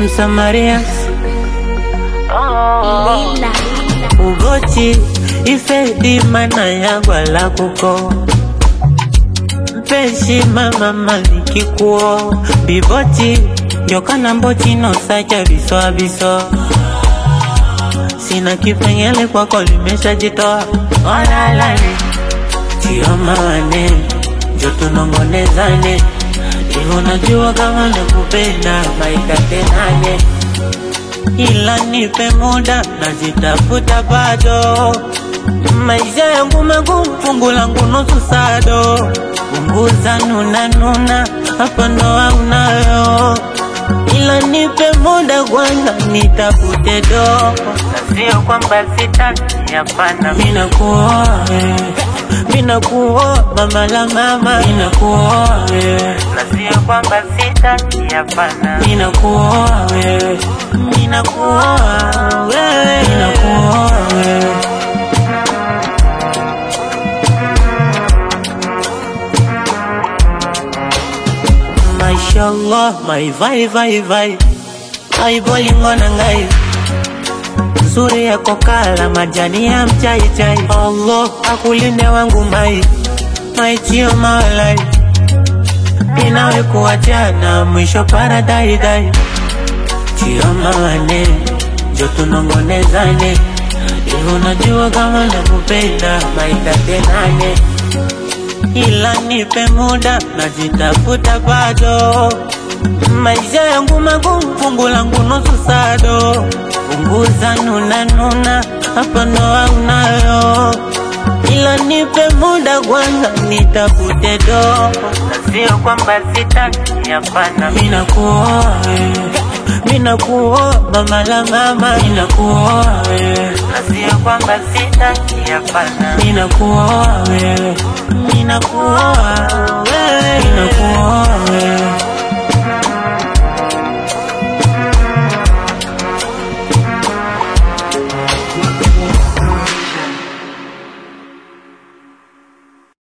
Msamaria Ugochi ifedi mana yagwa la kuko Mpeshi mama malikikuo Biboti Jokana mbochi no sacha biso abiso Sina kipengele kwako limeshajitoa Olalale Chioma njo tunongonezane Hivyo najua kama nakupenda maikatenane ila nipe muda najitafuta bado maisha yangu magumu fungu langu nusu sado punguza nuna nuna hapa ndo aunayo ila nipe muda kwanza nitafute do na sio kwamba sitaki hapana mina kuoa mina kuoa mama la mama mina kuoa na sio kwamba sitaki hapana mina kuoa wewe mina kuoa wewe mina kuoa wewe Mashallah, my vai vai vai Ai bolingo na ngai Nzuri yako kala majani ya mchai chai Allah akulinde wangu mai Mai chio mawalai Inawe kuachana mwisho paradai dai Chio mawane Jo tunongonezane Hivyo najua kama nakupenda maitatenane ila nipe muda najitafuta bado maisha yangu magumu fungu langu nusu sado punguza nuna nuna hapa ndo aunayo ila nipe muda kwanza nitafute do na sio kwamba sitaki hapana mina kuoa mina kuoa mama la mama mina kuoa na sio kwamba sitaki hapana mina kuoa wewe mina kuoa